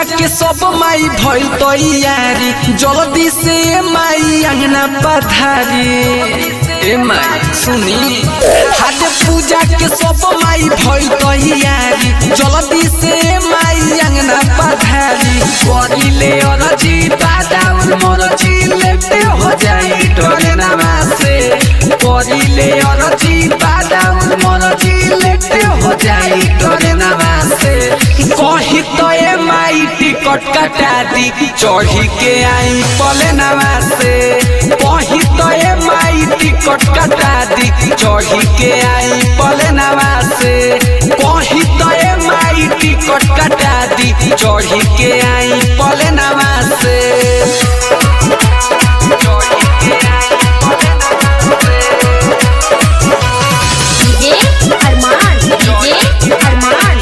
पूजा के सब माई भइल तैयारी जल्दी से माई अंगना पधारी ए माई सुनी हाथ पूजा के सब माई भइल तैयारी जल्दी से माई अंगना पधारी करिले अरजी बादाउन मरजी लेते हो जाई डरे नमा से करिले अरजी बादाउन मरजी लेते हो जाई डरे नमा से कही तो ए माई टिकट कटा दी चढ़ी के आई पले नमा से कही तो ए माई टिकट कटा दी चढ़ी के आई पले नमा से कही तो ए माई टिकट कटा दी चढ़ी के आई पले नमा से चढ़ी के आई पले नमा से डीजे अरमान डीजे अरमान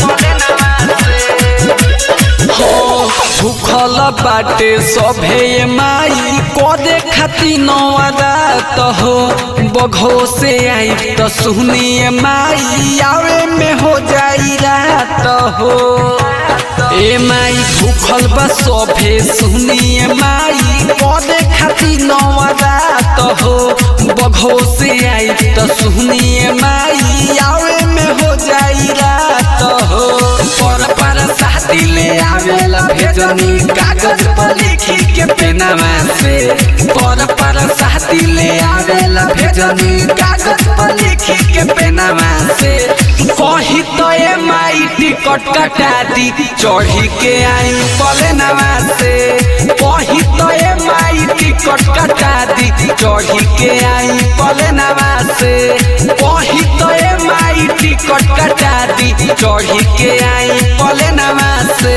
भूखल बाटे सभे माई कदे खाती नवादात हो बघो से आई त सुनिए माई आवे में हो जाई रात हो ए माई भूखल बा सभे सुनिए माई कदे खाती नवादात हो बघो से आई त सुनिए माई आवे में हो जाई रात हो पर पर शादी ले आवेला भेजनी कागज पर लिखी के पेनामा से पर पर शादी ले आवेला भेजनी कागज पर लिखी के पेनामा से कही तो ए माई टिकट कटा दी चढ़ी के आई पले नमा से कही तो ए माई टिकट कटा दी चढ़ी के आई पले नमा से कही तो ए माई टिकट कटा दी चढ़ी के आई पले नमा से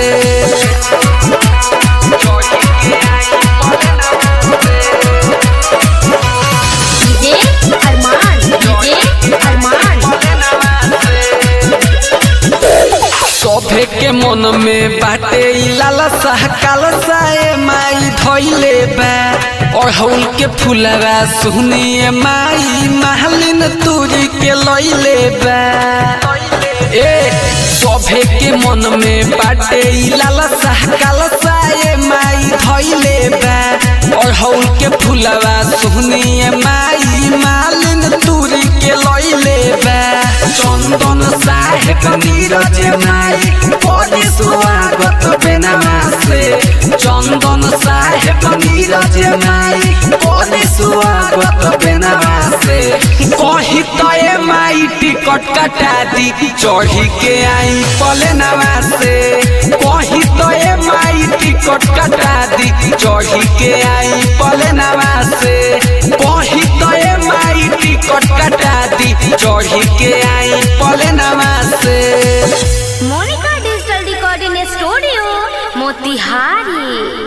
चढ़ी के आई पले नमा से डीजे अरमान डीजे अरमान सभे के मन में बाटे ई लालसा कालसा ए माई धइले बा अड़हुल के फुलवा सुनिए माई महलिन तुरी के लइले बा ए सभे के मन में बाटे ई लालसा कालसा ए माई धइले बा अड़हुल के फुलवा सुनिए माई मालिन तुरी के लइले बा चंदन साहेब नीरज माई बड़ी स्वागत बेनमा से चंदन साहेब नीरज माई बड़ी स्वागत बेनमा से कही तो ए माई टिकट कटा दी चढ़ी के आई पले नमा से कही तो ए माई टिकट कटा दी चढ़ी के आई पले नमा से कही तो ए माई टिकट कटा दी चढ़ी के आई पले नमा